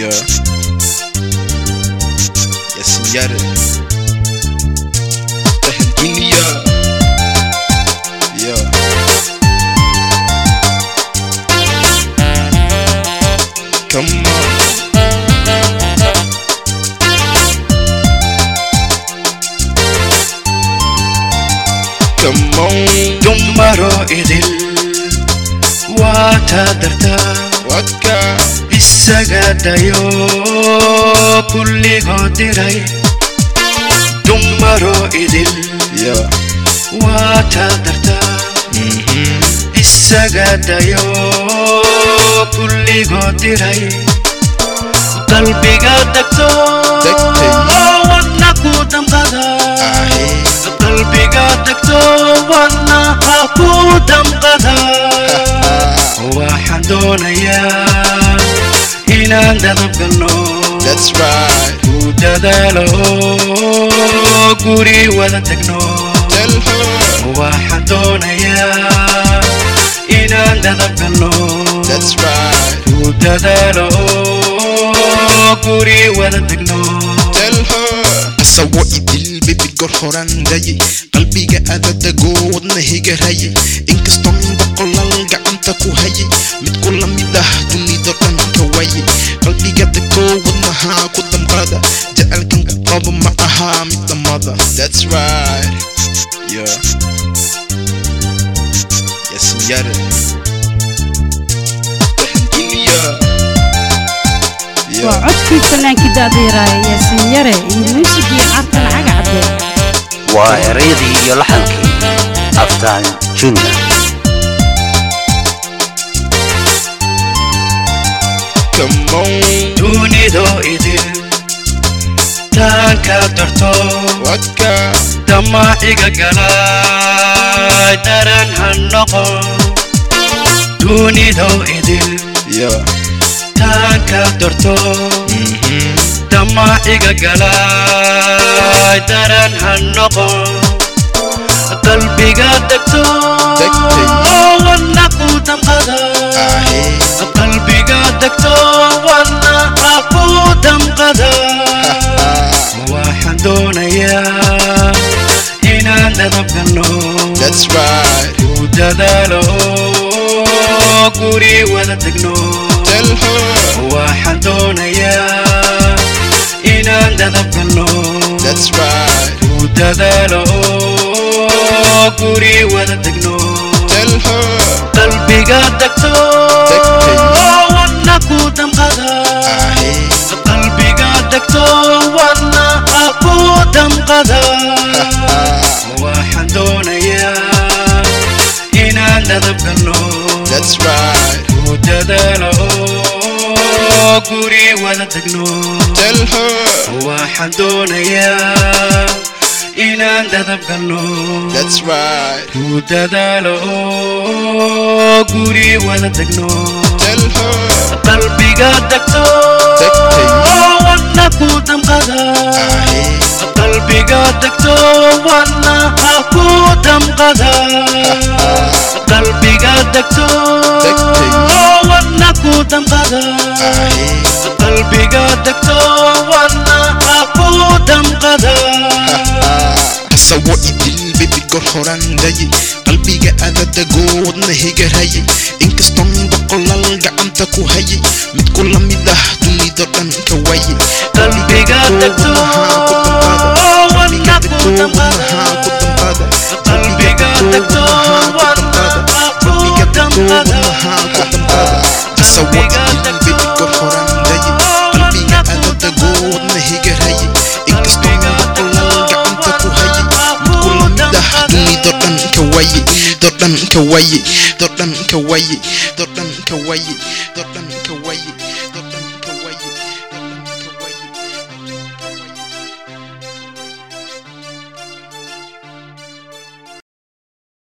Yeah. Yasin Yare. Tahan dunia. Yeah. Come on. Come on. dumaro idil waa taadartaa Wadka. isaga dayo kulligood diray dumaro idil Yeah. waa taadartaa Mm-hmm. isaga dayo kulligood diray qalbiga degto Degtay. wadna ku damqada Ahe. qalbiga degto wadna ha ku damqada waxaan doonayaa inaan dadab galno That's right. ku dadaalo guri wada tegno Tell her. waxaan doonayaa inaan dadab galno That's right. ku dadaalo guri wada tegno Tell her. Asawo idil bibi gor horan daye qalbiga adadago wadnahiga raye inkastoon boqolal gacanta ku haye mid ku lamid ah dunida dhan ka waye qalbiga dego wadnaha ku damqada jecelkan ku qabo ma aha mid dhamada That's right. Yeah. Yasin Yare. Tahan dunia. waa codkii fanaankii daadiiraaya yaasiin yare iyo muusigii cartan caga cadde waa erayadii iyo laxankii aftaan junior Come on. dunido idil taanka darto Wadka. damaciga galay daran ha noqon dunido idil Yeah. taanka darto Mm-hmm. damaciga galay daran ha noqon qalbiga degto Degtay. wadna ku damqada Ahe. qalbiga degto wadna ha ku damqada waxaan doonayaa inaan dadab galno That's right. ku dadaalo guri wada tegno Tell her. waxaan doonayaa inaan dadab galno That's right. ku dadaalo guri wada tegno Tell her. qalbiga degto Degtay. wadna ku damqada Ahe. qalbiga degto wadna ha ku damqada waxaan doonayaa inaan dadab galno That's right. ku dadaalo guri wada tegno Tell her. waxaan doonayaa inaan dadab galno That's right. ku dadaalo guri wada tegno Tell her. qalbiga degto Degtay. wadna ku damqada Ahe. qalbiga degto wadna ha ku damqada qalbiga degto Degtay. wadna ku damqada Ahe. qalbiga degto wadna ha ku damqada Asawo idil bibi gor horan daye qalbiga adadago wadnahiga raye inkastoon boqolal gacanta ku haye mid ku lamid ah dunida dhan ka waye qalbiga degto wadna ku damqada qalbiga degto wadna ha ku damqada Asawo idil bibi gor horan daye qalbiga adadago wadnahiga raye inkastoon boqolal gacanta ku haye mid ku lamid ah dunida dhan ka waye dunida dhan ka waye dodhan ka waye dodhan ka waye dodhan ka waye